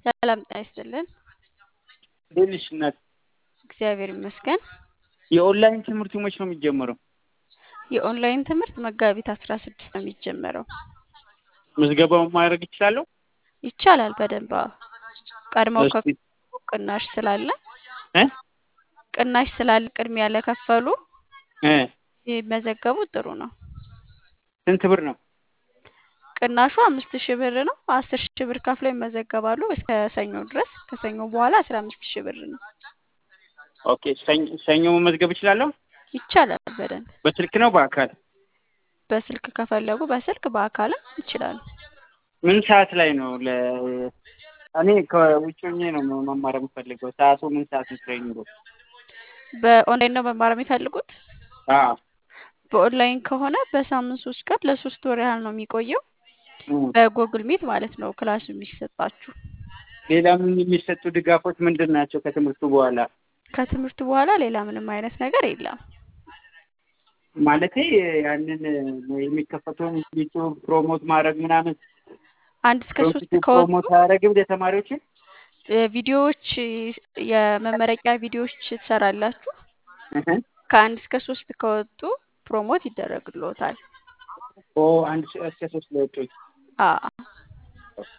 ሰላም ጤና ይስጥልን። እንዴት ነሽ እናት? እግዚአብሔር ይመስገን። የኦንላይን ትምህርቱ መች ነው የሚጀመረው? የኦንላይን ትምህርት መጋቢት አስራ ስድስት ነው የሚጀመረው። ምዝገባውን ማድረግ ይችላለሁ? ይቻላል በደንብ አዎ። ቀድመው እስቲ ከፈሉ ቅናሽ ስላለ እ ቅናሽ ስላለ ቅድሚያ ለከፈሉ እ ሲመዘገቡ ጥሩ ነው። ስንት ብር ነው? ቅናሹ አምስት ሺህ ብር ነው። አስር ሺህ ብር ከፍለው ይመዘገባሉ እስከ ሰኞ ድረስ። ከሰኞ በኋላ አስራ አምስት ሺህ ብር ነው። ኦኬ ሰኞ ሰኞ መመዝገብ እችላለሁ? ይቻላል በደንብ በስልክ ነው በአካል? በስልክ ከፈለጉ በስልክ በአካልም ይችላሉ። ምን ሰዓት ላይ ነው? ለ እኔ ከውጭ ሆኜ ነው መማር የምፈልገው። ሰዓቱ ምን ሰዓት ነው ትሬኒንጉ? በኦንላይን ነው መማር የሚፈልጉት? አዎ በኦንላይን ከሆነ በሳምንት ሶስት ቀን ለሶስት ወር ያህል ነው የሚቆየው። እም። በጎግል ሚት ማለት ነው ክላሱ የሚሰጣችሁ። ሌላ ምን የሚሰጡ ድጋፎች ምንድን ናቸው ከትምህርቱ በኋላ? ከትምህርቱ በኋላ ሌላ ምንም አይነት ነገር የለም። ማለቴ ያንን የሚከፈተውን ዩቲዩብ ፕሮሞት ማድረግ ምናምን አንድ እስከ ሶስት ዩቲዩብ ከወጡ ፕሮሞት አያደርግም ለተማሪዎችን? እ ቪዲዮዎች የመመረቂያ ቪዲዮዎች ትሰራላችሁ። እህ ከአንድ እስከ ሶስት ከወጡ ፕሮሞት ይደረግልዎታል። ኦ አንድ ሺህ እስከ ሶስት ለወጡት አዎ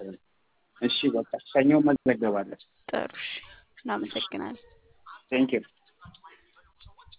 እሺ በቃ ሰኞ መዘገባለሁ። ጥሩ እሺ። እናመሰግናለን። ቴንኪው